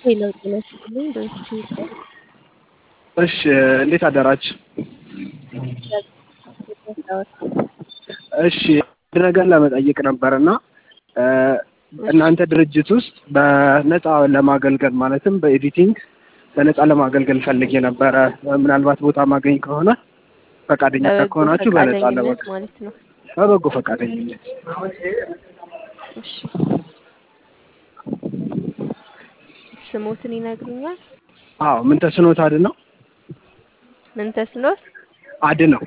ሄሎ ጤና ይስጥልኝ በዚህ ይስጥ እሺ እንዴት አደራችሁ? እሺ አንድ ነገር ለመጠየቅ ነበርና እናንተ ድርጅት ውስጥ በነፃ ለማገልገል ማለትም በኤዲቲንግ በነፃ ለማገልገል ፈልጌ ነበረ። ምናልባት ቦታ ማገኝ ከሆነ ፈቃደኛ በበጎ ከሆናችሁ በነፃ ፈቃደኝነት ለማገልገል ማለት ነው። በበጎ ፈቃደኝነት እሺ ስሞትን ይነግሩኛል? አዎ ምን ተስኖት አድ ነው ምን ተስኖት አድ ነው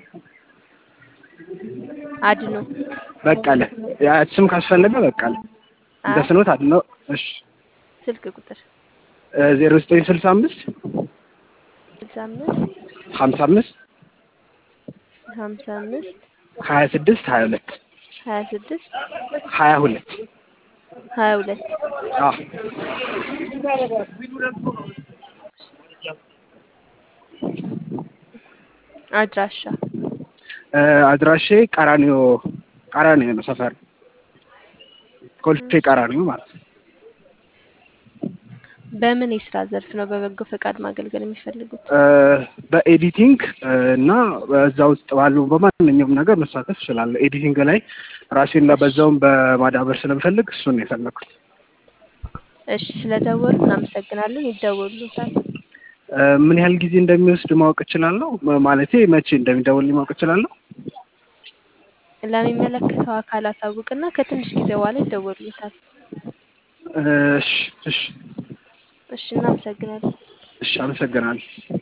አድኖ በቀለ ያ ስም ካስፈለገ በቀለ ምን አይ ተስኖት አድ ነው እሺ ስልክ ቁጥር ዜሮ ዘጠኝ ስልሳ አምስት ስልሳ አምስት ሀምሳ አምስት ሀምሳ አምስት ሀያ ስድስት ሀያ ሁለት ሀያ ስድስት ሀያ ሁለት ሀያ ሁለት አዎ አድራሻ አድራሼ ቀራኒዮ ቀራኒዮ ነው ሰፈር ኮልፌ ቀራኒዮ ማለት ነው። በምን የስራ ዘርፍ ነው በበጎ ፈቃድ ማገልገል የሚፈልጉት? በኤዲቲንግ እና በዛ ውስጥ ባሉ በማንኛውም ነገር መሳተፍ እችላለሁ። ኤዲቲንግ ላይ ራሴን በዛውም በማዳበር ስለምፈልግ እሱን ነው የፈለኩት። እሺ ስለደወሉ እናመሰግናለን። ይደወሉታል። ምን ያህል ጊዜ እንደሚወስድ ማወቅ እችላለሁ? ማለቴ መቼ እንደሚደውልኝ ማወቅ እችላለሁ? ለሚመለከተው አካል አሳውቅና ከትንሽ ጊዜ በኋላ ይደወሉታል። እሺ እሺ እሺ እናመሰግናለን። እሺ አመሰግናለሁ።